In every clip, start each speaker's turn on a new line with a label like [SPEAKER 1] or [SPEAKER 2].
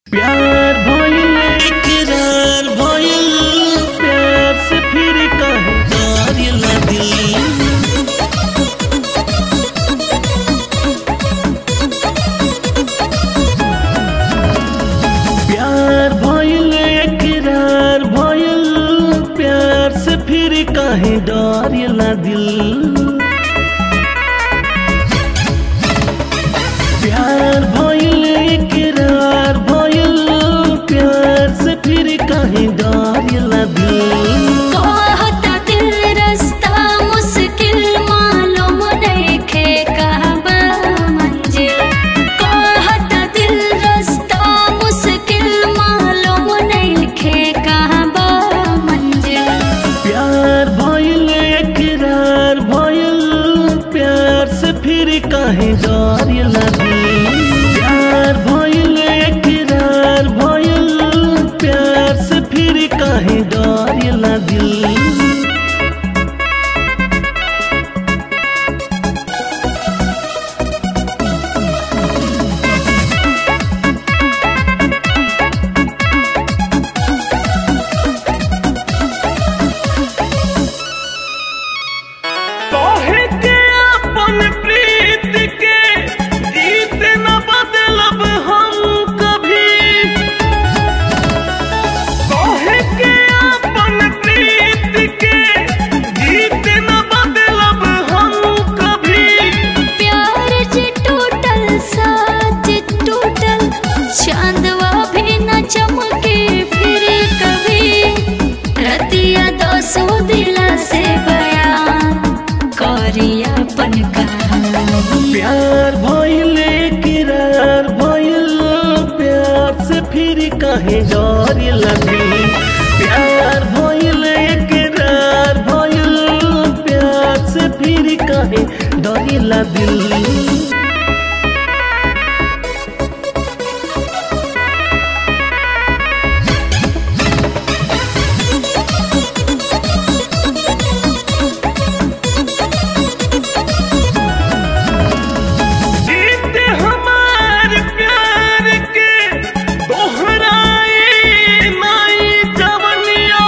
[SPEAKER 1] प्यार भइल इकरार भइल प्यार से फिर कहे
[SPEAKER 2] करेला दिल
[SPEAKER 1] प्यार भइल इकरार भइल प्यार से फिर कहे डरेला दिल प्यार भइल इकरार भइल प्यार से फिर कहे डरेला दिल
[SPEAKER 3] कहता दिल रास्ता मुश्किल मालूम नइखे कहबा मंजिल कहता दिल रास्ता मुश्किल मालूम नइखे कहबा मंजिल
[SPEAKER 1] प्यार भइल इकरार भइल प्यार से फिर कहे डरेला दिल प्यार भइल इकरार भइल प्यार से फिर कहे डरेला दिल तोहे के अपन प्रीत के जीत न बदलब हम कभी तोहे के अपन प्रीत के जीत न बदलब हम कभी
[SPEAKER 3] प्यार जे टूटल साज टूटल चांदवा भी न चमके फिर कभी रतिया दसो दिला से बयान करिया अपन कहानी
[SPEAKER 1] प्यार भइल किरार भइल प्यार से फिर कहे डर लगी प्यार भइल किरार भइल प्यार से फिर कहे डर दिल जीत हमार प्यार के दोहराए नाई जवनिया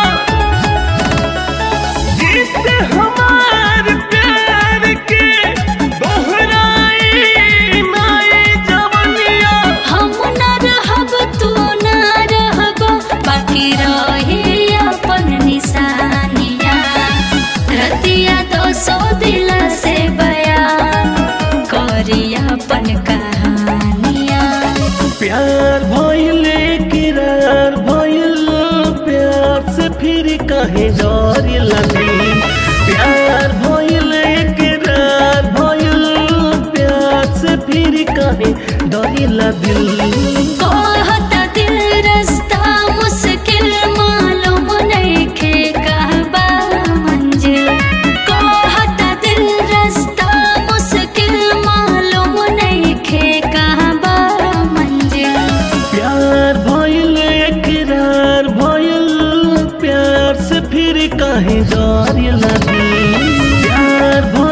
[SPEAKER 1] जीत हमार प्यार के दोहराए नाई जवनिया
[SPEAKER 3] हम न रहब तू न रहब बाकी रहे अपन निशानिया रतिया दसो दिला से बयान करिया अपन कहानिया
[SPEAKER 1] प्यार भइल किरार भइल प्यार से फिर कहे डर लगी प्यार भइल किरार भइल प्यार से फिर कहे डर दिल
[SPEAKER 3] कहता दिल रास्ता मुश्किल मालूम नइखे कहबा मंजिल कहता दिल रास्ता मुश्किल मालूम नइखे कहबा मंजिल
[SPEAKER 1] प्यार भइल इकरार भइल प्यार से फिर कहे डर लगी प्यार भइल